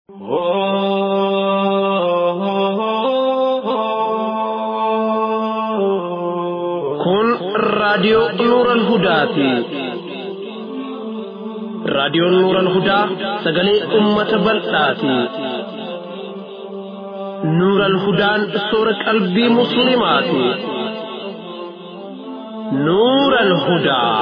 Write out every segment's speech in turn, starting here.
Kun raadiyoo Nuuran Hudaati. Raadiyoon Nuuran Hudaa sagalee uummata bal'aati. Nuuran Hudaan soora qalbii Musliimaati. Nuuran Hudaa.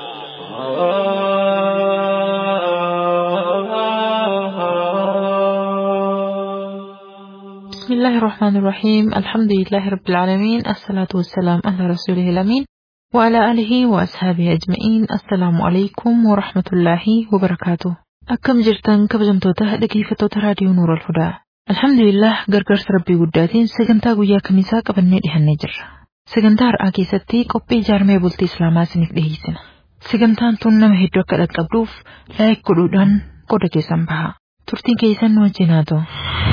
بسم الله الرحمن الرحيم الحمد لله رب العالمين الصلاة والسلام على رسوله الأمين وعلى آله وأصحابه أجمعين السلام عليكم ورحمة الله وبركاته أكم جرتن كبجمتوتا dhaggeeffattoota raadiyoo Nuur al-Hudaa Alhamdulillah gargaarsa rabbii guddaatiin sagantaa guyyaa kamisaa qabannee dhihannee jirra. Sagantaa har'aa keessatti qophii ijaarmee bultii Islaamaa isiniif dhiyeessina. Sagantaan tun nama hedduu akka dhaqqabduuf laayik godhuudhaan qooda keessan baha. Turtiin keessan nu wajjin haa ta'u.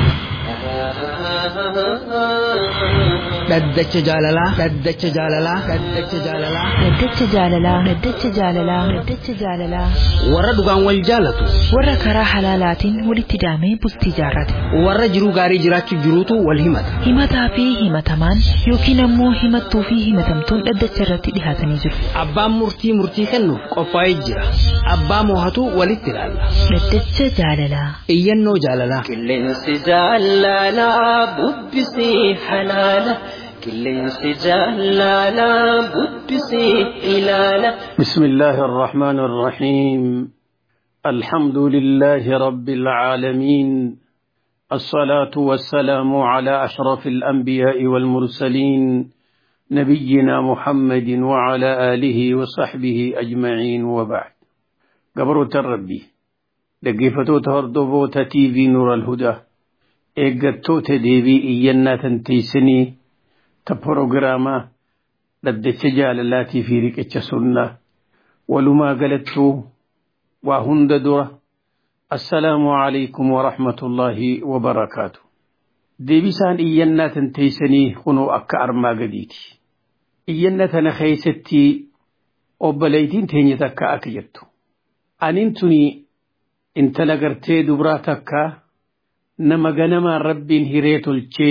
dhaddacha jaalalaa dhaddacha jaalalaa dhaddacha jaalalaa Daddacha jaalalaa Daddacha jaalalaa Daddacha jaalalaa warra dhugaan wal jaalatu warra karaa halaalaatiin walitti daamee bultii jaarrate warra jiruu gaarii jiraachuuf jiruutu wal himata himataa fi himatamaan yookiin ammoo himattuu fi himatamtuun dhaddacha irratti dhihaatanii jiru. abbaan murtii murtii kennuuf qophaa'ee jira abbaa moohatu walitti ilaalla Daddacha jaalalaa iyyannoo jaalalaa Qilleensi jaalalaa bubbisii halaala. Qilleensi jaalalaa bubbisii ilaala. بسم الله الرحمن الرحيم الحمد لله رب العالمين الصلاة والسلام على أشرف الأنبياء والمرسلين نبينا محمد وعلى آله وصحبه أجمعين وبعد قبر الربي لقفتو تهردبو تي في نور الهدى إيقتو تديبي إينا تنتيسني تبروغراما dhaddacha jaalalaatii fi riqicha sunnaa walumaa galattuu waa hunda dura assalaamu alaykum warahmatullaahi wabarakaatu deebisaan iyyannaa tan teeysanii kunoo akka armaa gadiiti iyyanna tana keeysatti obboleeytiin teenya takka akka jettu anin tuni intala gartee dubraa takka nama ganamaan rabbiin hiree tolchee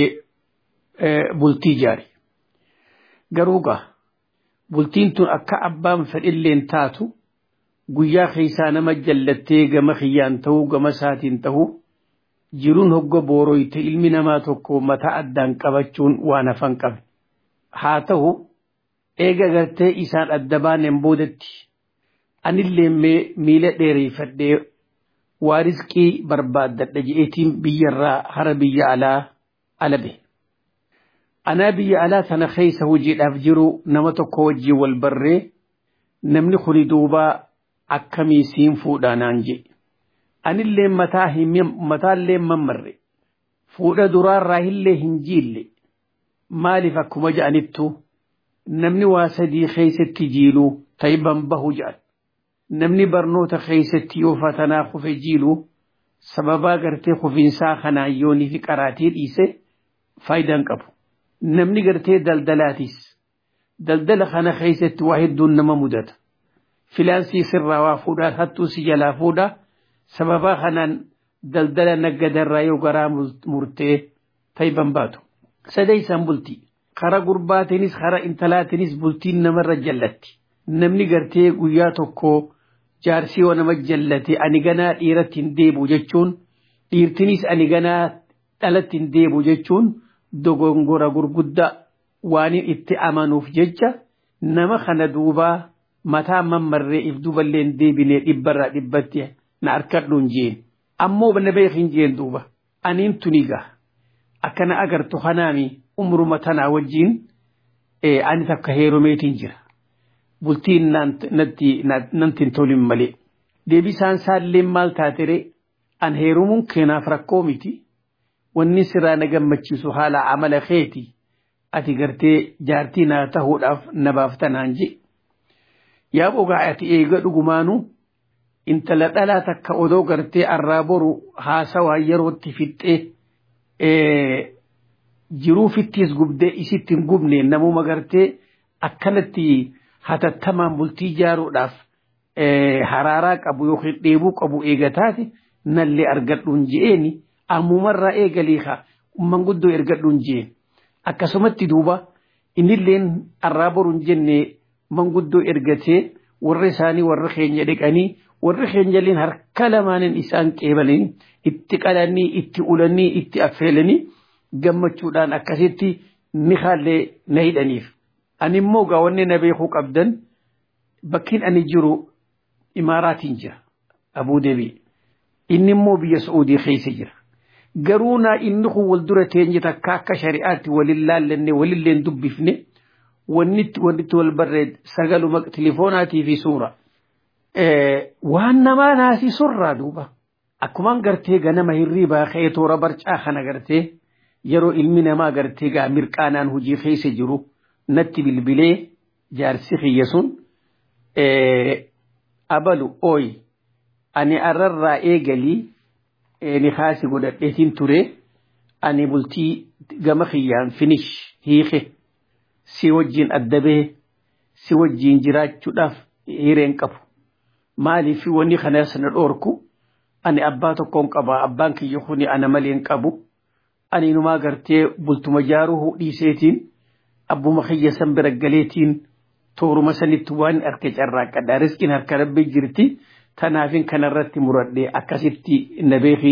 bultii jaare garuu gaa bultiin tun akka abbaan fedhilleen taatu guyyaa keessaa nama jallattee gama kiyyaan ta'uu gama isaatiin ta'uu jiruun hogga booroyte ilmi namaa tokko mataa addaan qabachuun waan hafan qabe haa ta'u eega gartee isaan adda baaneen boodatti anillee miila dheereeffadhee waa rizqii barbaaddadha je'eetiin biyyarraa hara biyya alaa alabe. anaa biyya alaa tana keessa hojiidhaaf jiru nama tokko wajjin wal barree namni kuni duubaa akkamii siin fuudhaa naan jedhe anillee mataallee mammarre fuudha duraarraa illee hin jiille maaliif akkuma ja'anittu namni waa sadii keessatti jiiluu tayban bahu ja'an namni barnoota keessatti yoo fatanaa kufe jiiluu sababaa gartee kufiinsaa kanaan yoonii fi qaraatii dhiise faayidaan qabu. namni gartee daldalaatis daldala kana keessatti waa hedduun nama mudata filaansii sirraa waa fuudhaa hattuu si jalaa fuudha sababaa kanaan daldala naggadarraa yoo garaa murtee tayban baatu sadeeysan bultii kara gurbaatinis kara intalaatinis bultiin namarra jallatti namni gartee guyyaa tokko jaarsii yoo nama jallate ani ganaa dhiiratti hin deebu jechuun dhiirtinis ani ganaa dhalatti hin deebu jechuun dogongora gurguddaa waan itti amanuuf jecha nama kana duubaa mataa mammarree if duballee hin deebinee dhibbarraa dhibbatti na harkadhuun jeen ammoo na beekin jeen duuba aniin tuniga akkana agartu kanaami umruma tanaa wajjiin ani takka heerumeetiin jira bultiin nantin tolin malee deebisaan saalleen maal taatere an heerumuun keenaaf rakkoo miti. wanni siraa na gammachiisu haala amala keeti ati gartee jaartii naa tahuudhaaf na baaftanaan je yaa bogaa ati eega dhugumaanu intala dhalaa takka odoo gartee arraa boru haasawaa yerootti fixxee jiruu fittiis gubdee isitti hin gubne namuma gartee akkanatti hatattamaan bultii ijaaruudhaaf haraaraa qabu yookiin dheebuu qabu eegataati nallee argadhuun je'eeni ammumarraa eegalii haa manguddoo ergadhuun je'een akkasumatti duuba innilleen arraa boruun jenne manguddoo ergatee warra isaanii warra keenya dhiqanii warri keenyalleen harka lamaanin isaan qeebalanii itti qalanii itti ulanii itti affeelanii gammachuudhaan akkasitti ni haallee na hidhaniif. Ani immoo gaawwanni na beekuu qabdan bakkiin ani jiru imaaraatiin jira Abuu Dabii. Inni immoo biyya Saa'udii keessa jira. Garuu naa inni kun wal dura teenye takka akka shari'aatti walin laallanne walilleen dubbifne wannitti wannitti wal barreed sagaluma tilifoonaatii fi suura. Waan namaa naasisurraa duuba. Akkumaan gartee ganama hirriibaa ka'ee toora barcaa kana gartee yeroo ilmi namaa gartee gaa mirqaanaan hojii keessa jiru natti bilbilee jaarsi kiyya sun abalu ooyi ani arrarraa eegalii ni kaasi godhadheetiin ture ani bultii gama kiyyaan finish hiike si wajjin adda bahe si wajjin jiraachuudhaaf hireen qabu maaliif wanni kanas na dhoorku ani abbaa tokkoon qaba abbaan kiyya kuni ana maleen qabu ani numaa gartee bultuma jaaruu dhiiseetiin abbuma kiyya san bira galeetiin tooruma sanitti waan harka carraaqqadha riskiin harka rabbii jirti tanaafin kanarratti muradhee akkasitti na beeki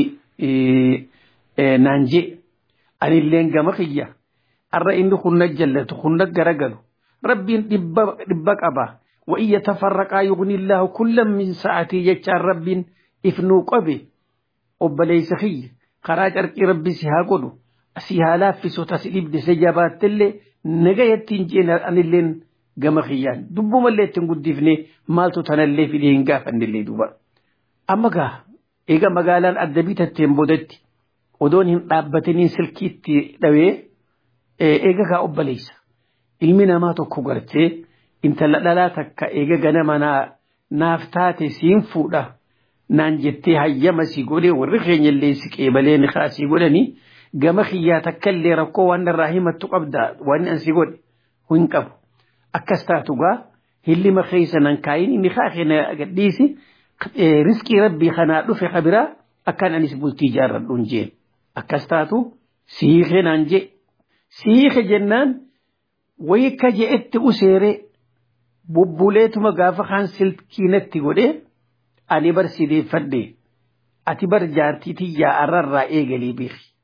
naan jee anilleen gama kiyya arra inni hunna jallatu hunna garagalu rabbiin dhibba qaba وإن يتفرقا يغني الله كلا من ساعته يجعل رب إفنو قبي وبليس خي خراج أرقي ربي سيها قلو سيها لافسو تسليب دي سجابات اللي نغايتين جينا أن اللين قم خيان دبو ملي تنقود دفني مالتو تنالي في دين قافن اللي دوبا أما قا إيقا مقالان أدبي تتنبودت ودونهم رابطنين سلكيتي دوي إيقا قا أبليس ilmi ما tokko gartee intala dhalaa takka eega ganama naaf taate siin fuudha naan jettee hayyama si godhe warri keenya illee si qeebalee ni kaasii godhanii gama kiyyaa takka illee rakkoo waan irraa himattu qabda waan an si godhe hin qabu akkas taatu gaa hillima keessa nan kaayin inni kaakee na gadhiisi riskii rabbii kanaa dhufe kabiraa akkaan anis bultii jaarradhuun jeen akkas taatu siikee naan jee siike jennaan wayika je'etti useeree bubbuleetuma gaafa kaan silkiinatti godhe ani bar sideeffadhe ati bar jaartii tiyyaa arrarraa eegalii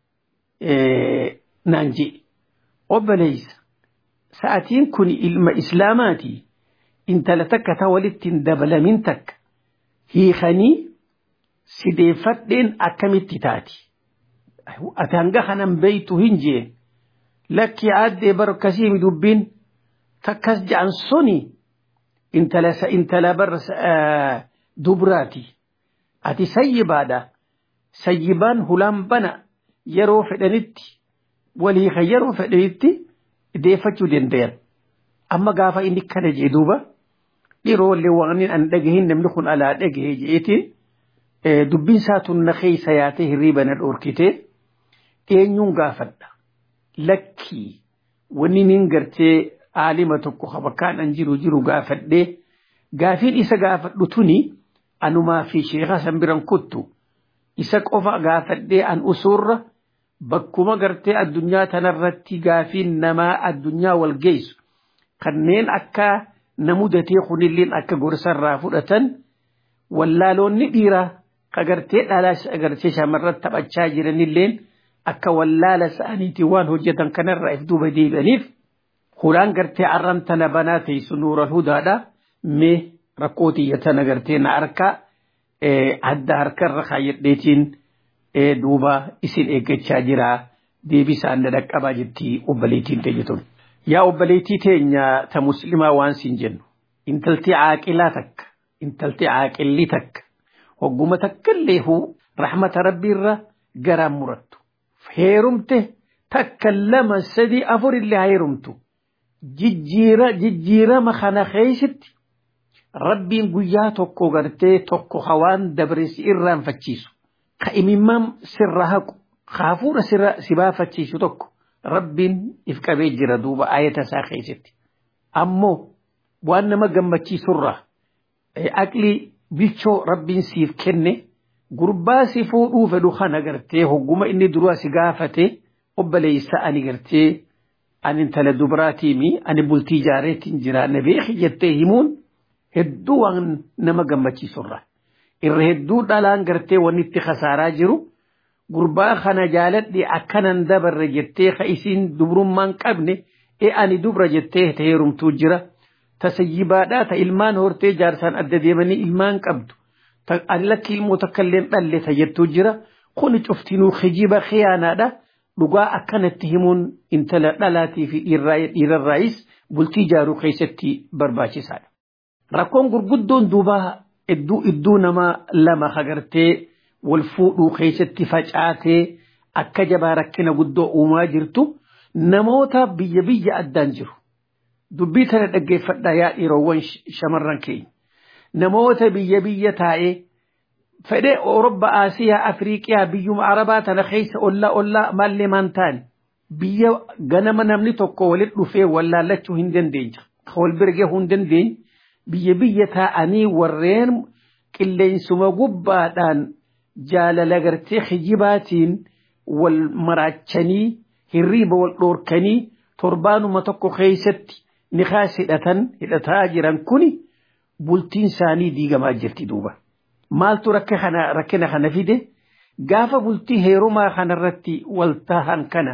beeki naan je obboleeysa sa'atiin kun ilma islaamaati intala takka ta walitti hin dabalamin takka hiikanii sideeffadheen akkamitti taati ati hanga kanan beeytu hin jeen lakki aaddee bar akkasii dubbiin takkas ja'an suni intala intala bar dubraati ati sayyibaadha sayyibaan hulaan bana yeroo fedhanitti walii kan yeroo fedhanitti deeffachuu dandayan amma gaafa inni kana jee duuba dhiiroolee waan an dhagahin namni kun alaa dhagahe jeetiin dubbiin isaatun na keessa yaatee hirriiba na dhoorkite eenyuun gaafadha lakkii wanni nin gartee aalima tokko bakkaan an jiru jiru gaafadhee gaafiin isa gaafadhu tuni anumaa fi sheeka san biran kuttu isa qofa gaafadhee an usurra bakkuma gartee addunyaa tanarratti gaafiin namaa addunyaa wal geessu kanneen akka namudatee kunilleen akka gorsarraa fudhatan wallaaloonni dhiiraa ka gartee dhalaas agartee shamarran taphachaa jiranilleen akka wallaala sa'aniitii waan hojjetan kanarraa if duuba deebi'aniif hulaan gartee arran tana banaa teessu nuural hudaadha mee rakkoo tiyya tana gartee na harkaa adda harkarra kaayyadheetiin duuba isin eeggachaa jira deebisaan na dhaqqabaa jetti obboleettiin teenya tun. Yaa obboleettii teenya ta muslimaa waan siin jennu intalti caaqilaa takka intalti caaqilli takka hogguma takkallee huu rahmata rabbiirra garaan murattu. Heerumte takka lama sadii afurillee heerumtu. jijjiira jijjiirama kana keessatti rabbiin guyyaa tokko gartee tokko hawaan dabresi irraanfachiisu ka imimmaan sirra haqu haafuudha sirra si baafachiisu tokko rabbiin if qabee jira duuba ayata isaa keessatti ammoo waan nama gammachiisurraa aqlii bilchoo rabbiin siif kenne gurbaa si fuudhuu fedhu kana gartee hogguma inni duraa si gaafate obboleessa ani gartee ani intala dubraatiimi ani bultii jaareetiin jira na beeki jettee himuun hedduu waan nama gammachiisurra irra hedduu dhalaan gartee wanni itti khasaaraa jiru gurbaa kana jaaladhi akkanan dabarre jettee ka isiin dubrummaan qabne e ani dubra jettee heerumtuu jira tasayyibaadhaa ta ilmaan hortee jaarsaan adda deemanii ilmaan qabdu ani lakki ilmoo takkaillee dhalle ta jettuu jira kuni cuftinuu kijiba khiyaanaadha dhugaa akkanatti himuun intala dhalaatii fi dhiirarraayis bultii jaaruu keessatti barbaachisaadha. Rakkoon gurguddoon duubaa idduu idduu nama lama hagartee wal fuudhuu keessatti facaatee akka jabaa rakkina guddoo uumaa jirtu namoota biyya biyya addaan jiru. Dubbii tana dhaggeeffadhaa yaa dhiirowwan shamarran keenya. Namoota biyya biyya taa'ee fedhe Awurooppaa Asiyaa Afriiqiyaa biyyuma Arabaa tana keessa ollaa ollaa maallee maan taane biyya ganama namni tokko walitti dhufee wallaallachuu hin dandeenye. Wal bira gahuu hin dandeenye biyya biyya taa'anii warreen qilleensuma gubbaadhaan jaalala gartee kijibaatiin wal maraachanii hirriiba wal dhoorkanii torbaanuma tokko keessatti nikaas hidhatan hidhataa jiran kuni bultiin isaanii diigamaa jirti duuba. Maaltu rakkina kana fide gaafa bultii heerumaa kanarratti wal tahan kana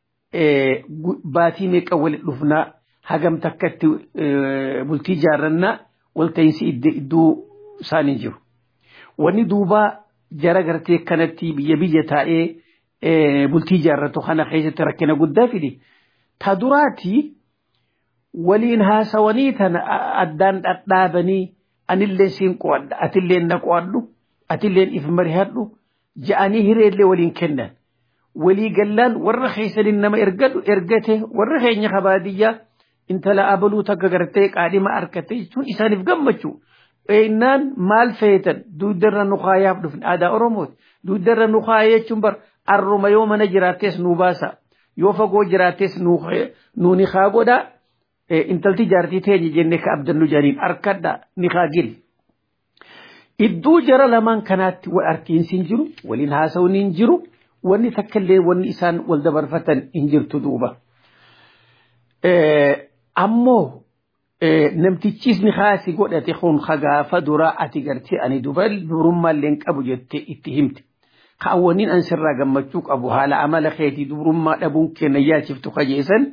baatii meeqa walitti dhufnaa hagam takkatti bultii jaarrannaa walta'iinsi iddoo isaanii jiru. Wanni duubaa jara gartee kanatti biyya biyya taa'ee bultii jaarratu kana keessatti rakkina guddaa fide. Ta duraatii waliin haasawanii tana addaan dhadhaabanii anillee siin qo'adha atillee na qo'adhu atilleen if marihadhu ja'anii hireellee waliin kennan. Walii gallaan warra keessaniin nama ergadhu ergate warra keenya kabaadiyyaa intala abaluu takka gartee qaadhima harkatte jechuun isaaniif gammachuu. Innaan maal feetan duudarra nu kaayaaf dhufne aadaa Oromooti. Duudarra nu kaaya jechuun bar arruma yoo mana jiraattees nu baasa. Yoo fagoo jiraattees nu ni haa godhaa. Intalti jaartii teenye jennee ka abdannu jedhaniin harkadha ni haa gil. Idduu jara lamaan kanaatti wal arkiinsi hin jiru, waliin haasawuun hin jiru, wanni takkallee wanni isaan wal dabarfatan hin jirtu duuba. Ammoo namtichis ni haasi godhate kun hagaafa duraa ati gartee ani durummaallee qabu jettee itti himte. Kaawwaniin an sirraa gammachuu qabu haala amala keetii durummaa dhabuun kenna yaachiftu kajeessan.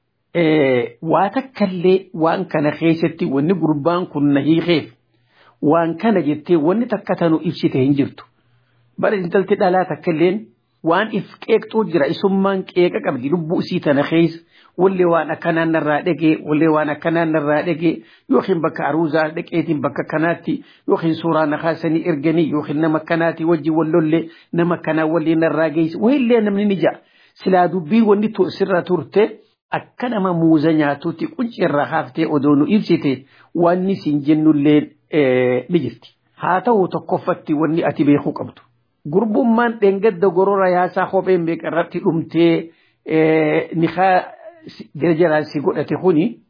Waa takkallee waan kana keessatti wanni gurbaan kun na hiikeef waan kana jettee wanni takka tanu ibsite hin jirtu. Bara intalti dhalaa takkalleen waan if qeeqxuu jira isummaan qeeqa qabdi lubbuu isii tana keessa wallee waan akkanaan narraa dhagee wallee waan akkanaan narraa dhagee yookiin bakka aruuzaa dhaqeetiin bakka kanaatti yookiin suuraa na kaasanii erganii yookiin nama kanaatti wajji wallollee nama kanaa wallee narraa geessi wayillee namni ni ja'a silaa dubbii wanni sirra turte akka nama muuza nyaatuutti qunci irraa haaftee odoo nu ibsite wanni siin jennullee ni jirti. Haa ta'u tokkoffatti wanni ati beekuu qabdu. Gurbummaan dheengadda gorora yaasaa kopheen beekarratti dhumtee nikaa jarjaraan si godhate kuni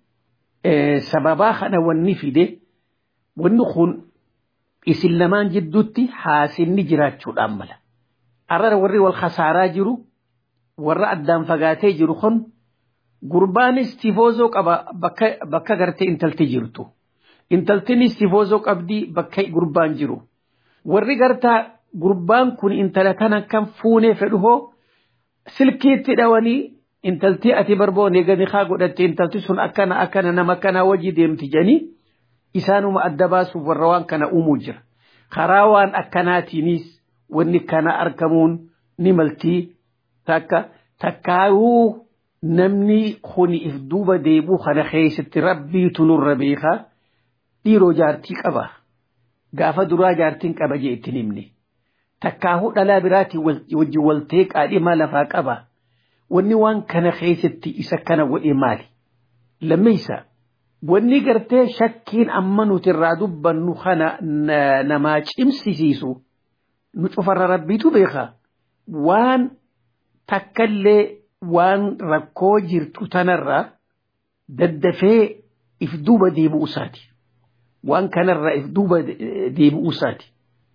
sababaa kana wanni fide wanni kun isin lamaan jidduutti haasinni jiraachuudhaan mala. Arrara warri wal khasaaraa jiru warra addaan fagaatee jiru kun gurbaanis tifoozoo qaba bakka gartee intalti jirtu. Intaltinis tifoozoo qabdi bakka gurbaan jiru. Warri gartaa gurbaan kun intala kana kan fuunee fedhu hoo silkiitti dhawanii intaltii ati barboone gadi haa godhatte intalti sun akkana akkana nama kana wajji deemti jedhanii isaanuma adda baasuuf warra waan kana uumuu jira. Karaa waan akkanaatiinis wanni kana argamuun ni maltii takka takkaayuu namni kuni if duuba deebuu kana keessatti rabbiitu nurra beekaa dhiiroo jaartii qaba. Gaafa duraa jaartiin qaba jee ittiin himne. Takkaahuu dhalaa biraatiin wajjin waltee qaadhimaa lafaa qaba. Wanni waan kana keessatti isa kana godhe maali? Lammeessa wanni gartee shakkiin amma nuti irraa dubbannu kana namaa cimsisiisu nu cufarra rabbiitu beeka. Waan takkallee waan rakkoo jirtu tanarraa daddafee if duuba deebi'u isaati. Waan kanarraa if duuba deebi'u isaati.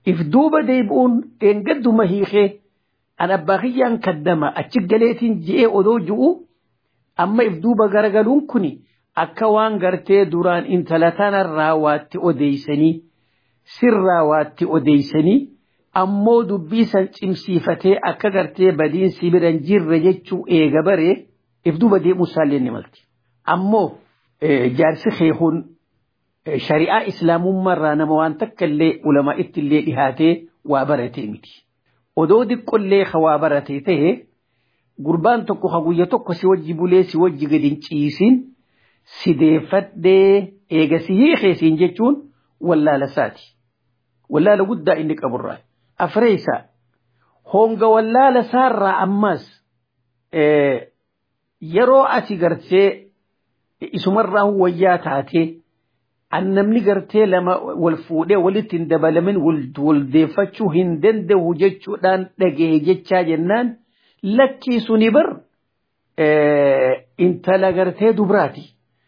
if duuba deebi'uun dheengadduma hiikee an abbaa kiyyaan kaddama achi galeetiin je'ee odoo ju'u amma if duuba garagaluun kuni akka waan gartee duraan intala tanarraa waatti odeeysanii sirraa waatti odeeysanii ammoo dubbii san cimsiifatee akka gartee badiin sibiran jirre jechuu eega baree if duuba deemuu isaallee ni malti. Ammoo jaarsi keekuun shari'aa islaamummaarraa nama waan takka illee ulamaa itti illee dhihaatee waa baratee miti. Odoo diqqollee ka waa baratee ta'e gurbaan tokko ka guyya tokko si wajji bulee si wajji gadi hin ciisin si deeffadhee eega si hiikeesiin jechuun wallaala isaati. Wallaala guddaa inni qaburraa. Afreessa honga wallaala isaarraa ammas yeroo asi gartee isumarraa wayyaa taatee an namni gartee lama wal fuudhee walitti hin dabalamin wal deeffachuu hin danda'u jechuudhaan dhagee jechaa jennaan lakkii suni bar intala gartee dubraati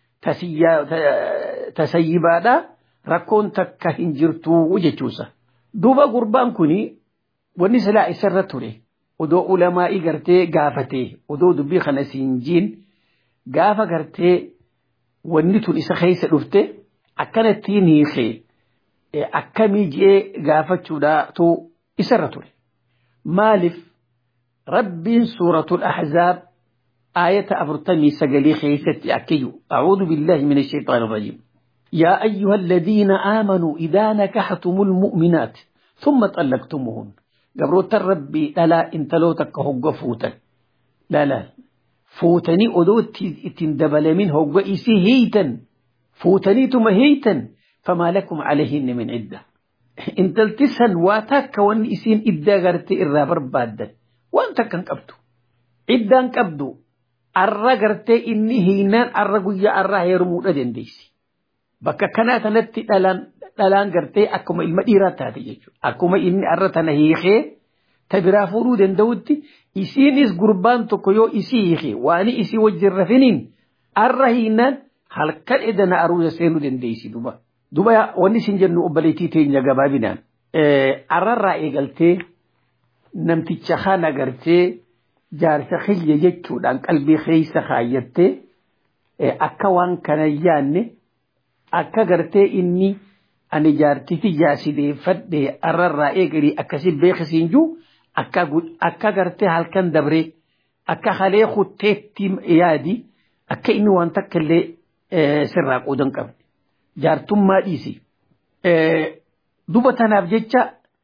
tasayyibaadha rakkoon takka hin jirtu jechuusa. Duuba gurbaan kuni wanni silaa isarra ture odoo ulamaa'ii gartee gaafatee odoo dubbii kana siin jiin gaafa gartee wanni tun isa keessa dhufte akkanattiin hiikee akkamii ji'ee gaafachuudhaatu isarra ture. Maaliif rabbiin suuratul ahzaab آية أفرتمي سقلي خيستي أكيو أعوذ بالله من الشيطان الرجيم يا أيها الذين آمنوا إذا نكحتم المؤمنات ثم طلقتموهن قبروت الربي لا انت لو تكهوغ فوتا لا لا فوتني أدوت تندبل من هوغ إسي هيتا فوتني تم هيتا فما لكم عليهن من عدة انت التسن واتاك وان إسين إدا غرت إرابر بادا وانت كان قبدو عدان قبدو arra gartee inni hiinaan arra guyyaa arraa heerumuudha dandeessi. Bakka kanaa sanatti dhalaan gartee akkuma ilma dhiiraa taate jechuudha. Akkuma inni arra tana hiikee ta biraa fuudhuu danda'utti isiinis gurbaan tokko yoo isii hiike waan isii wajjin rafiniin arra hiinaan halkan edana aruusa seenuu dandeessi duba. Duba wanni isin jennu obboleettii teenya gabaabinaan. Arrarraa eegaltee namticha kana gartee jaarsa xiyya jechuudhaan qalbii keessa kaayyattee akka waan kana yaanne akka gartee inni ani jaartiti jaasideeffadhe arrarraa eegalii akkasi beekisiin juu akka gartee halkan dabree akka halee kutteetti yaadi akka inni waan takka illee sirraa qoodan qabne jaartummaa dhiisi. Duba tanaaf jecha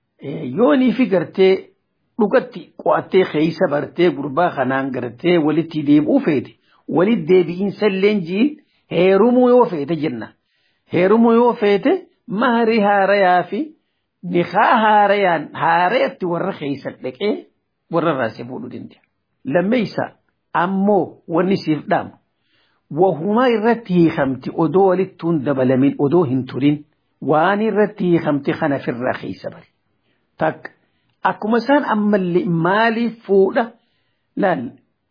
yoonii fi gartee dhugatti qo'attee keeysa bartee gurbaa kanaan gartee walitti deebi'uu feete walitti deebi'iinsa illee jiin heerumuu yoo feete jenna heerumuu yoo feete mahari haarayaa fi nikaa haarayaan haarayatti warra keeysa dhaqee warra raasee fuudhuu danda'a. Lammeessa ammoo wanni siif dhaamu wahumaa irratti hiikamti odoo walittuun dabalamin odoo hin turin waan irratti hiikamti kana firraa keeysa bari. Takka akkuma isaan ammallee maaliif fuudha laal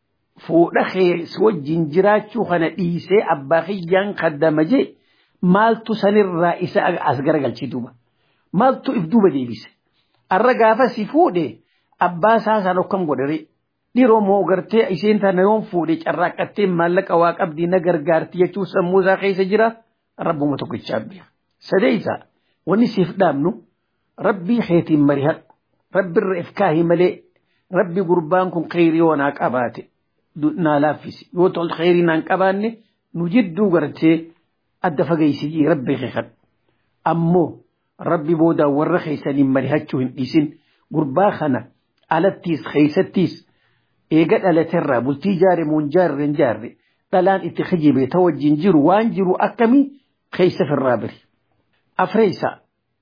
fuudha keessa wajjin jiraachuu kana dhiisee abbaa kiyyaan kaddama jee maaltu sanirraa isa as garagalchee duuba maaltu if duuba deebise arra gaafa si fuudhe abbaa isaa san okkam godhare dhiroo moo gartee isheen tana yoon fuudhe carraaqqattee maallaqa waa qabdii na gargaarti jechuu sammuu isaa keessa jira rabbuma tokkichaa biya sadeeysa wanni siif dhaabnu rabbii keetiin marihadhu rabbi irra ifkaahi malee rabbi gurbaan kun kheyrii yoo naa qabaate naa laaffisi yoo tol kheyrii naan qabaanne nu jidduu gartee adda fageeysidii rabbi keekadhu ammoo rabbi boodaan warra keeysaniin marihachuu hin dhiisin gurbaa kana alattiis keeysattiis eega dhalaterraa bultii jaare muun jaarre hin jaarre dhalaan itti kijibe ta wajjin jiru waan jiru akkamii keeysa firraa biri afreeysa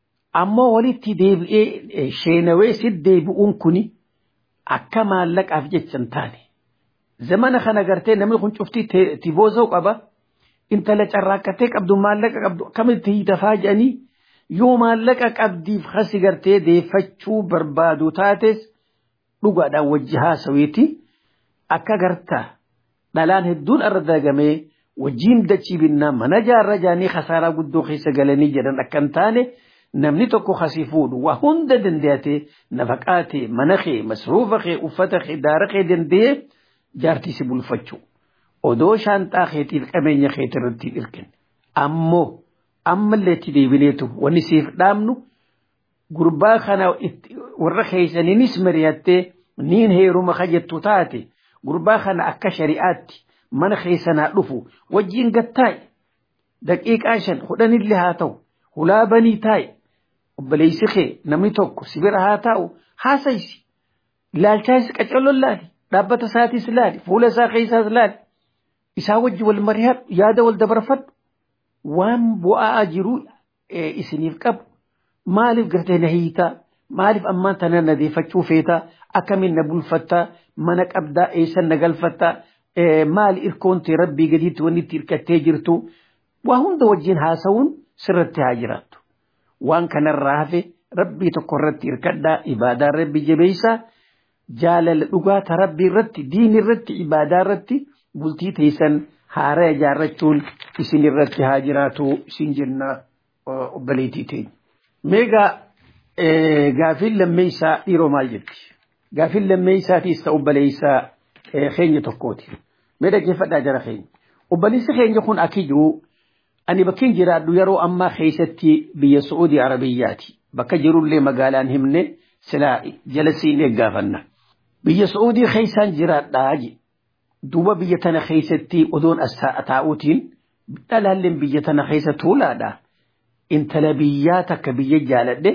ammoo walitti deebi'ee sheenawee si deebi'uun kuni akka maallaqaaf jecha hin taane zamana kana gartee namni kun cuftii tiboozoo qaba intala carraaqqatee qabdu maallaqa qabdu akkamitti hiitafaa jedhanii yoo maallaqa qabdiif hasi gartee deeffachuu barbaadu taates dhugaadhaan wajji haasawiiti akka gartaa dhalaan hedduun irra dagamee wajjiin dachii binnaa mana jaarra jaanii khasaaraa guddoo keessa galanii jedhan akka hin taane namni tokko kasii fuudhu waa hunda dandayatee nafaqaa ta'e mana kee masruufa kee uffata kee daara kee danda'ee jaartii si bulfachuu odoo shaanxaa keetiif qabeenya keetii irratti hirkine ammoo ammallee itti deebineetu wanni siif dhaamnu gurbaa kana warra keessaniinis mari'attee niin heeruma kajattu taate gurbaa kana akka shari'aatti mana keessanaa dhufu wajjiin gattaa'i daqiiqaa shan kudhanillee haa ta'u hulaa banii taa'i obboleessi kee namni tokko sibira haa taa'u haasaysi ilaalchaas qaccaloon laali dhaabbata isaatis laali fuula isaa keessaas laali isaa wajji wal mari'adhu yaada wal dabarfadhu waan bu'aa jiru isiniif qabu maaliif gartee na hiitaa maaliif ammaan tana na deeffachuu feetaa akkamiin na bulfattaa mana qabdaa eessan na galfattaa maali irkoonte rabbii gadiitti wanni itti hirkattee jirtu waa hunda wajjin haasa'uun sirratti haa jiraattu waan kanarraa hafe rabbii tokko irratti hirkadhaa ibaadaa rabbi jabeessaa jaalala dhugaata rabbii irratti diin irratti ibaadaa irratti bultii teessan haara ijaarrachuun isin irratti haa jiraatu isin jenna obboleettii teenya. Meegaa gaaffiin lammeessaa dhiiroo maal jetti? Gaaffiin lammeessaatiis ta'u obboleessaa keenya tokkooti. Mee dhaggeeffadhaa jara keenya. Obboleessi keenya kun akiyyuu ani bakkiin jiraadhu yeroo ammaa keessatti biyya Su'uudii Arabiyyaati. Bakka jirullee magaalaan himne silaa jala siin eeggaafanna. Biyya Su'uudii keessaan jiraadhaa je. Duuba biyya tana keessatti odoon as taa'uutiin dhalaalleen biyya tana keessa tuulaadha. Intala biyyaa takka biyya jaaladhe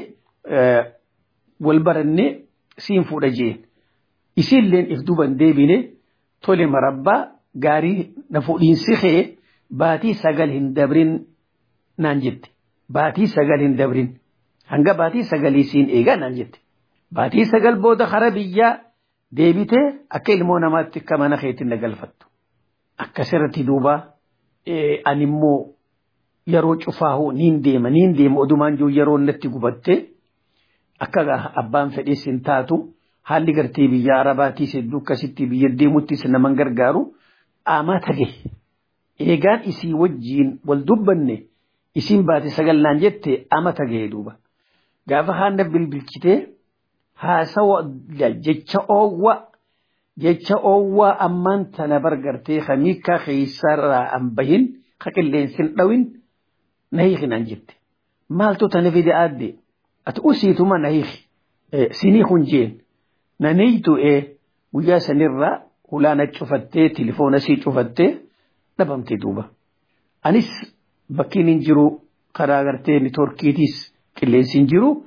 wal baranne siin fuudha jeen. Isiilleen if duban deebine tole marabbaa gaarii na fuudhiinsi kee baatii sagal hin dabrin naan jette. Baatii sagal hin dabrin. Hanga baatii sagalii siin eegaa naan jette. Baatii sagal booda kara biyyaa deebitee akka ilmoo namaatti akka mana keetti na galfattu. Akkasirratti duuba ani immoo yeroo cufaahu niin deema niin deema odumaan jiru yeroo natti gubatte akka abbaan fedhees hin taatu haalli gartee biyya arabaatiis hedduu akkasitti biyya deemuttis naman gargaaru aamaa tage. Eegaan isii wajjiin wal dubbanne isiin baate sagal naan jette ama tage duuba. Gaafa haana bilbilchitee haasawa jecha oowwa jecha oowwaa ammaan tana bargartee kamiikaa keessarraa an bahin ka qilleensin dhawin na hiikinaan jette. Maaltu tana fide aadde ati usiituma na hiiki sinii kun jeen na neeytu ee guyyaa sanirraa hulaana cufattee tilifoona sii cufattee dhabamte duuba. Anis bakkiin hin jiru karaa gartee niitoorkiitiis qilleensi hin jiru.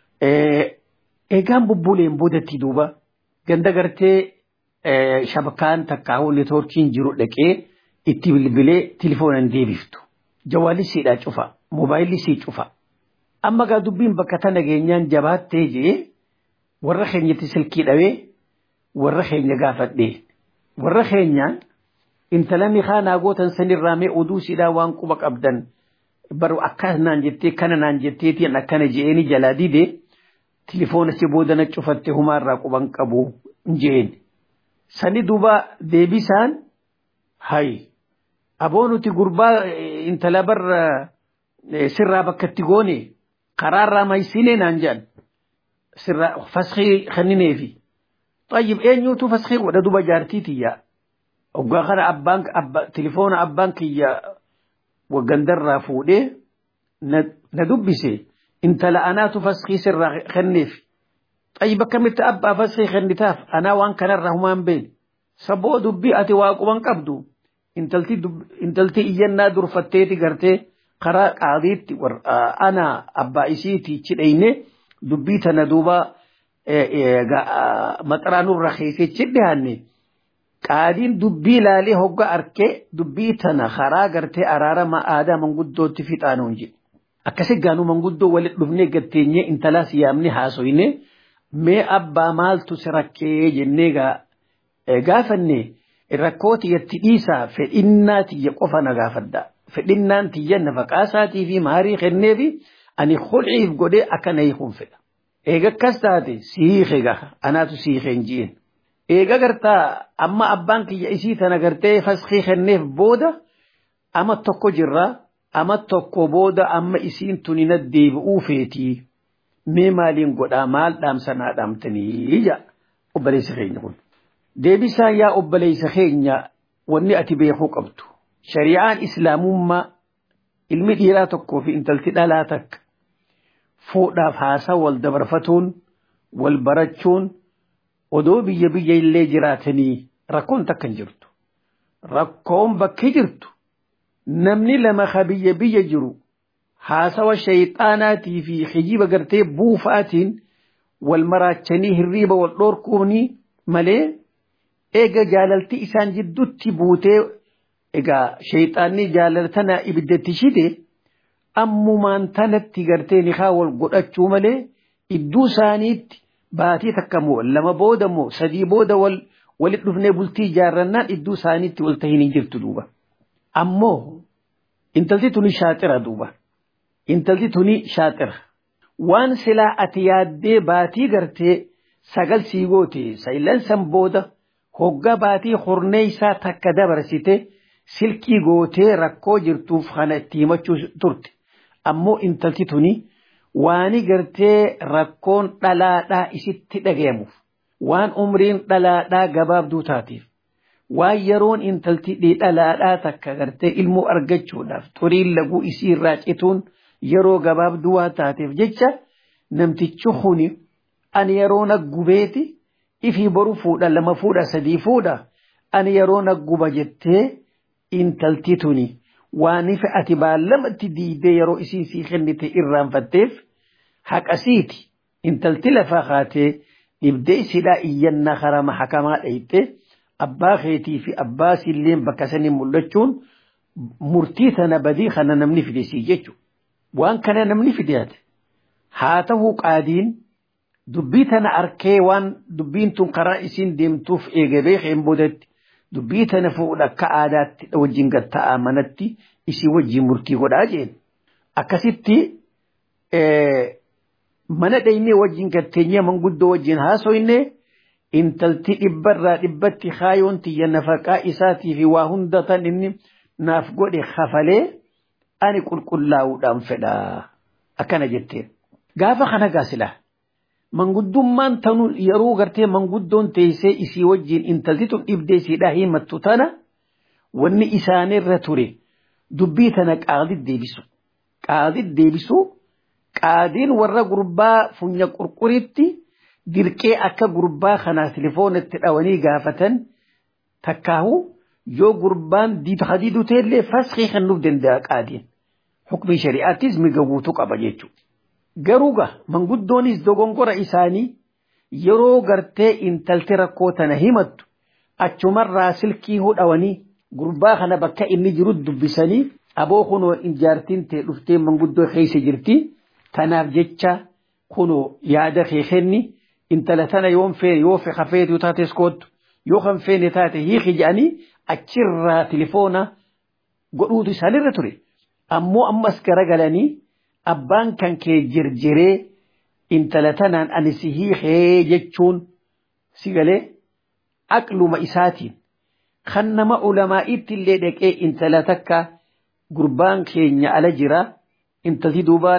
Eegaan bubbuleen boodatti duuba ganda gartee shabakaan takkaa'uu niitoorkiin jiru dhaqee itti bilbilee tilifoonan deebiftu. Jawaalli siidhaa cufa. Moobaayilli sii cufa. Amma gaa dubbiin bakka tana geenyaan jabaattee jee warra keenyatti silkii dhawee warra keenya gaafadhee warra keenyaan intala mihaanaa gootan sanirraa mee oduu siidhaa waan quba qabdan baru akkas naan jettee kana naan jetteetiin akkana je'eeni jalaa didee tilifoona si boodana cufatte humaarraa quban qabu jeen. Sani duuba deebisaan hayi aboo nuti gurbaa intala barra sirraa bakkatti goone karaarraa maysinee naan jedhan sirraa faskii kennineefi. Tayyib eenyuutu faskii godha duba jaartiitiyyaa. Oggaa kana abbaan tilifoona abbaan kiyya waggandarraa fuudhee na dubbise intala anaatu faskii sirraa kenneef. Tayyib akkamitti abbaa faskii kennitaaf anaa waan kanarraa humaan beene. Saboo dubbii ati waa quban qabdu intalti iyyannaa durfatteeti gartee karaa qaadiitti ana abbaa isiiti cidheyne dubbii tana duuba maxaraanurra keessechi dhiyaanne. qaadiin dubbii ilaalee hogga arkee dubbii tana karaa gartee araarama aadaa manguddootti fixaanuun jedhe. Akkasi gaanuu manguddoo walitti dhufnee gatteenyee intalaas yaamne haasoyne mee abbaa maaltu si rakkee jennee gaafanne rakkoo tiyyatti dhiisaa fedhinnaa tiyya qofa na gaafadda. Fedhinnaan tiyya nafaqaasaatii fi maarii kennee fi ani hulciif godhee akka na hiikun fedha. Eega akkas taate siiqe gaha anaatu siiqeen ji'een. eega gartaa amma abbaan kiyya isii tana gartee faskii kenneef booda ama tokko jirra ama tokko booda amma isiin tuni na deebi'uu feetii mee maaliin godhaa maal dhaamsanaa dhaamtanii ija obboleessa keenya kun. Deebisaan yaa obboleessa keenya wanni ati beekuu qabdu. Shari'aan islaamummaa ilmi dhiiraa tokkoo fi intalti dhalaa takka fuudhaaf haasaa wal dabarfatuun wal barachuun odoo biyya biyya illee jiraatanii rakkoon takka hin jirtu. Rakkoon bakki jirtu namni lama ka biyya biyya jiru haasawa shayxaanaatii fi hijiba gartee buufaatiin wal maraachanii hirriiba wal dhoorkuuni malee eega jaalalti isaan jidduutti buutee egaa shayxaanni jaalaltana ibiddatti shide ammumaan tanatti gartee nikaa wal godhachuu malee idduu isaaniitti baatii takka moo lama booda moo sadii booda wal walit dhufnee bultii ijaarrannaan idduu isaaniitti wal tahiin hin jirtu duuba. Ammoo intalti tuni shaaxira duuba. Intalti tuni shaaxira. Waan silaa ati yaaddee baatii gartee sagal sii goote saylansan booda hoggaa baatii hornee isaa takka dabarsite silkii gootee rakkoo jirtuuf kana itti himachuu turte. Ammoo intalti tuni waani gartee rakkoon dhalaadhaa isitti dhagayamuuf waan umriin dhalaadhaa gabaabduu taateef waan yeroon intalti dhalaadhaa takka gartee ilmoo argachuudhaaf xuriin laguu isii irraa cituun yeroo gabaabduu waa taateef jecha namtichi kuni ani yeroo naggubeeti ifii boru fuudha lama fuudha sadii fuudha ani yeroo nagguba jettee intalti tuni waan ife ati baallamatti diidee yeroo isiin sii kennite irraanfatteef haqasiiti intalti lafaa kaatee dhibdee isidhaa iyyannaa harama hakamaa dhayite abbaa keetii fi abbaa silleen bakka sanii mul'achuun murtii tana badii kana namni fide sii jechu waan kana namni fideate haa ta'uu qaadiin dubbii tana arkee waan dubbiin tun karaa isiin deemtuuf eegabee keen boodatti dubbii tana fuudha akka aadaatti wajjin gatta'aa manatti isii wajjin murtii godhaa jeen akkasitti mana dhaynee wajjin gatteenyee manguddoo wajjin haasoyne intalti dhibbarraa dhibbatti kaayoon tiyya nafaqaa isaatii fi waa hunda tan inni naaf godhe kafalee ani qulqullaa'uudhaan fedha akkana jetteen gaafa kana gaasilaa manguddummaan tanuu yeroo gartee manguddoon teessee isii wajjin intalti tun dhibdee siidhaa himattu tana wanni isaanirra ture dubbii tana qaadit deebisu qaadit deebisu qaadiin warra gurbaa funya qurquritti dirqee akka gurbaa kanaa tilifoonatti dhawanii gaafatan takkaahu yoo gurbaan hadiiduu ta'ellee faskii kennuuf danda'a qaadiin hukmii shari'aattis miga guutuu qaba jechuudha. Garuuga manguddoonis dogongora isaanii yeroo gartee intalti rakkoo tana himattu achumarraa silkii hudhawanii gurbaa kana bakka inni jiru dubbisanii aboo kunoo ijaartiin ta'e dhuftee manguddoo keessa jirti tanaaf jecha kunoo yaada kee kenni intala tana yoon feene yoo hafeetu taates koottu yoo kan feene taate hiiki jedhanii achirraa tilifoona godhuutu isaanirra ture ammoo ammas garagalanii abbaan kan kee jirjiree intala tanaan ani si hiikee jechuun si galee aqluma isaatiin kan nama ulamaa'itti illee dhaqee intala takka gurbaan keenya ala jira intalti duuba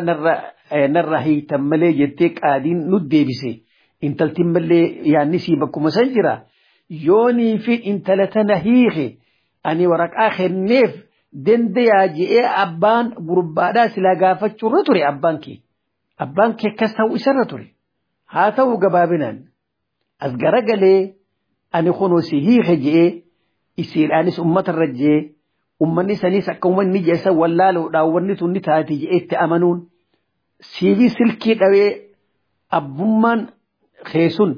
narra hiitan malee jettee qaadiin nu deebise intalti malee yaanni sii bakkuma san jira yoonii fi intala tana hiike ani waraqaa kenneef dandayaa je'ee abbaan gurbaadhaa silaa gaafachuurra ture abbaan kee abbaan kee akkas ta'uu isarra ture haa ta'u gabaabinaan as garagalee ani kunoo si hiike je'ee isiidhaanis ummatarra je'ee ummanni saniis akka ummanni jeessa wallaaluudhaan wanni tun ni taate je'eetti amanuun siibii silkii dhawee abbummaan keessun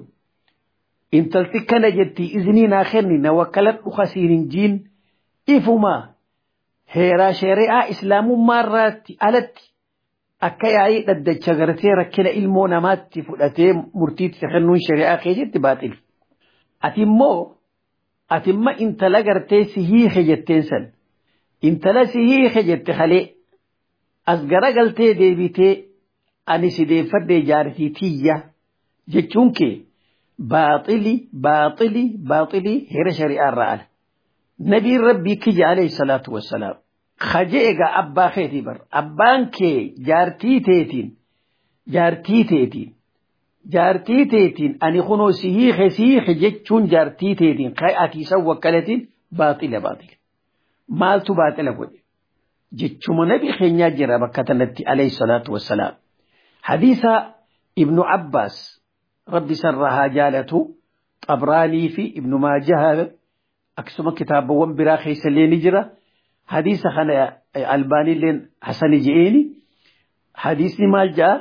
intalti kana jetti iznii naa kenni na wakkalan dhuka siin hin jiin ifumaa heeraa shari'aa islaamummaarraatti alatti akka yaa'ii dhaddacha gartee rakkina ilmoo namaatti fudhatee murtiitti kennuun shari'aa keessatti baaxil. Ati immoo ati imma intala gartee si hiike jetteen san intala si hiike jette halee as garagaltee deebitee ani si deeffadhee jaartii tiyya jechuun kee baaxili baaxili baaxili heera shari'aa irraa ala. نبي ربي كي عليه الصلاة والسلام kaje egaa abbaa keetii bar abbaan kee jaartii teetiin jaartii teetiin jaartii teetiin ani kunoo si hiike si hiike jechuun jaartii teetiin ka'e ati isa wakkalatiin baaxila baaxila maaltu baaxila godhe jechuma nabi keenyaa jira bakka tanatti alayhi salaatu wassalaam hadiisa ibnu abbaas rabbi sarraa haa jaalatu xabraanii fi ibnu maajaha akkasuma kitaabawwan biraa keessallee ni jira hadiisa kana albaaniilleen hasani je'eeni hadiisni maal ja'a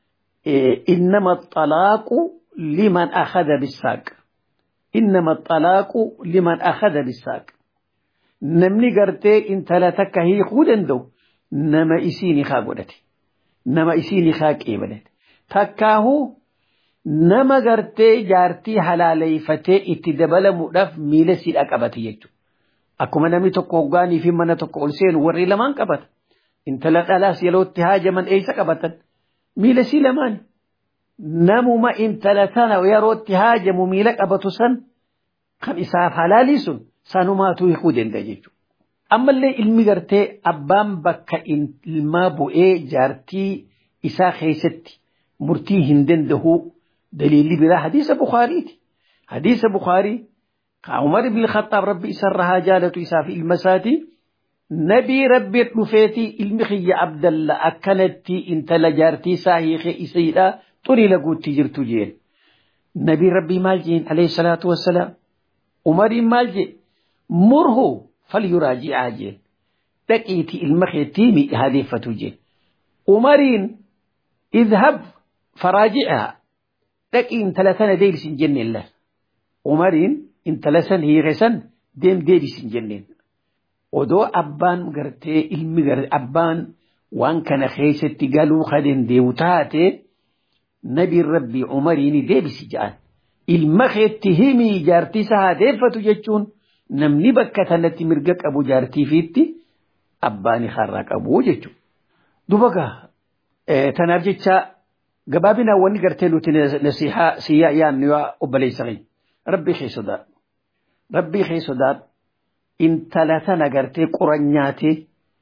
إنما الطلاق لمن أخذ بالساق إنما الطلاق لمن أخذ بالساق نمني قرتي إن تلاتك هي خودن دو نما إسيني خاقودتي نما إسيني خاق إيبنت تكاهو نما قرتي جارتي حلالي فتي اتدبل مؤلف ميلسي الأقبتي يجو أكما نمي تقوغاني في من تقول وري لمن قبت إن تلات ألاس يلو اتهاج من إيسا قبتن miila sii lamaan namuma intala tana yerootti haajamu miila qabatu san kan isaaf halaalii sun sanumaatu hiikuu danda'a jechuudha. Ammallee ilmi gartee abbaan bakka ilmaa bu'ee jaartii isaa keessatti murtii hin danda'u daliilli biraa hadiisa Bukaariiti. Hadiisa Bukaarii ka Umar ibn Khattaab rabbi isarra haa jaalatu isaaf ilma isaatii. nabii rabbi dhufeeti ilmi kiyya abdalla akkanatti intala jaartii isaa hiike isiidha xurii laguutti jirtu jeen nabii rabbii maal jeen alayhi salaatu wassalaam umariin maal jee murhu falyuraaji'aa jeen dhaqiiti ilma keettii mi'aadeeffatu jeen umariin idhab faraaji'aa dhaqii intala tana deebisin jenneen la umariin intala san hiike san deem deebisin jenneen odoo abbaan gartee ilmi abbaan waan kana keessatti galuu ka dandeewu taate nabiin rabbii umariini deebisi ja'an ilma keetti himii jaartii isa haadeeffatu jechuun namni bakka tanatti mirga qabu jaartiifiitti abbaani harraa qabu jechuudha. Dubaga tanaaf jecha gabaabinaan wanni gartee nuti nasihaa siyyaa yaannu yaa obboleessa keenya rabbii kee sodaadhu rabbii kee sodaadhu intala tana gartee quran nyaatee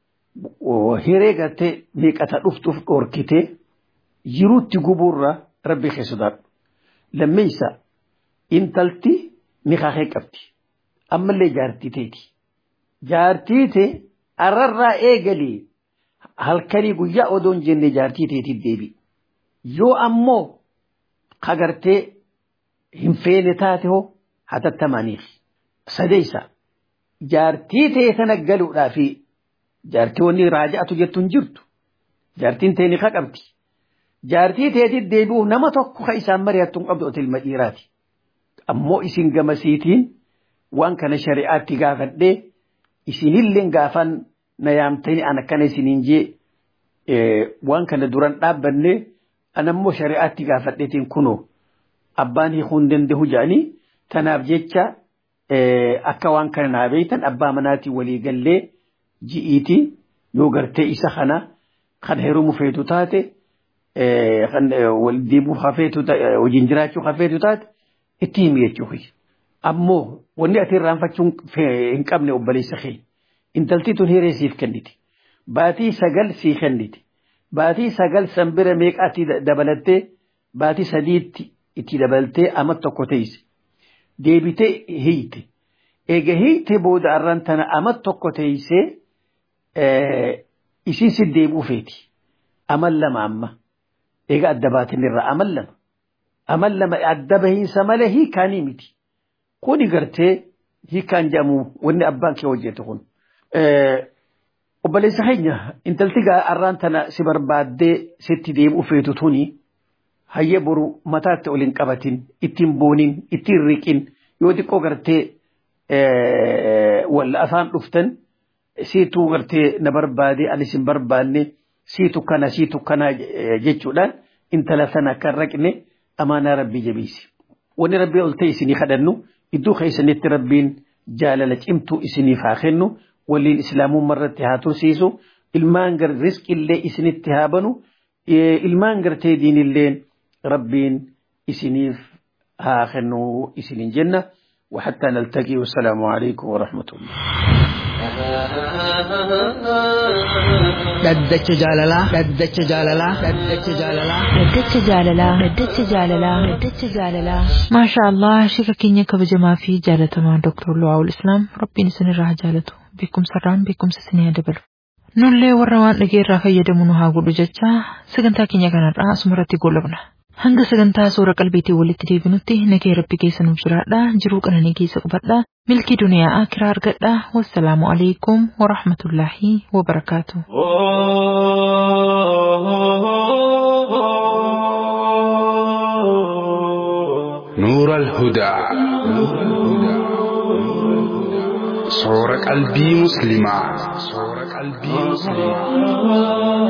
hiree gartee meeqata dhuftuuf dhorkitee jiruutti gubuurra rabbi kee sodaadhu. Lammeessa intalti nikaahee qabdi. Ammallee jaartii teeti. Jaartii tee arrarraa eegalee halkanii guyyaa odoon jenne jaartii teetiif deebi. Yoo ammoo kagartee hin feene taate hoo hatattamaaniif. Sadeessa. jaartii ta'e sana galuudhaa fi jaartii wanni raaja'atu jettu hin jirtu. Jaartiin ta'e ni qabdi. Jaartii ta'eetiif deebi'uuf nama tokko kan isaan mari'attu hin qabdu ilma dhiiraati. Ammoo isin gamasiitiin waan kana shari'aatti gaafadhee isinillee gaafan na yaamtanii an akkana isiniin jee waan kana duran dhaabbanne anammoo shari'aatti gaafadheetiin kunoo abbaan hiikuu hin danda'u jedhanii tanaaf jecha akka waan kana naa beektan abbaa manaatiin walii gallee ji'iiti yoo gartee isa kana kan heerumu feetu taate kan wal deebi'uuf hafeetu wajjin jiraachuu hafeetu taate itti himi jechuufi. Ammoo wanni ati irraanfachuu hin qabne obboleessa kee intalti tun hiree siif kenniti. Baatii sagal sii kenniti. Baatii sagal sanbira meeqaatti dabalattee baatii sadiitti itti dabaltee amma tokko teesse. deebitee hiite eega hiite booda arran tana ama tokko teeysee isiin si deebi'u feeti amal lama amma eega adda baatin irraa amal lama amal lama adda bahiinsa malee hiikaanii miti kuni gartee hiikaan jedhamu wanni abbaan kee hojjetu kun. Obboleessa keenya intalti arraan tana si barbaaddee sitti deebi'u feetu tuni. hayya boru mataatti ol hin qabatin ittiin boonin ittiin riqin yoo xiqqoo gartee walla afaan dhuftan siituu gartee na barbaade anis hin barbaanne siitu kana siitu kana jechuudhaan intala sana akka raqne amaanaa rabbii jabeessi. Wanni rabbii ol ta'e isinii kadhannu iddoo keessanitti rabbiin jaalala cimtuu isiniif haa kennu waliin islaamummaa irratti haa tursiisu ilmaan gar riskillee isinitti haa banu ilmaan gartee diinilleen ربين إسنيف آخر إسنين جنة وحتى نلتقي والسلام عليكم ورحمة الله Dhaddacha jaalalaa. Dhaddacha jaalalaa. Dhaddacha jaalalaa. Dhaddacha jaalalaa. Dhaddacha jaalalaa. Dhaddacha jaalalaa. Maasha Allah shirra keenya kabajamaa fi jaalatamaa Dr. Luwaawul Islaam rabbiin isinirraa haa jaalatu. Beekumsarraan beekumsa isinii haa dabalu. Nullee warra waan dhageerraa fayyadamu nu haa godhu jecha sagantaa keenya kanarraa asumarratti goolabna. Hanga sagantaa suura qalbiitiin walitti deebinutti nagee rabbi keessa nuuf jiraadha jiruu qananii keessa qubadha milkii duniyaa akiraa argadha wassalaamu alaikum warahmatullaahi wabarakaatu. نور الهدى صور قلبي مسلمة صور قلبي مسلمة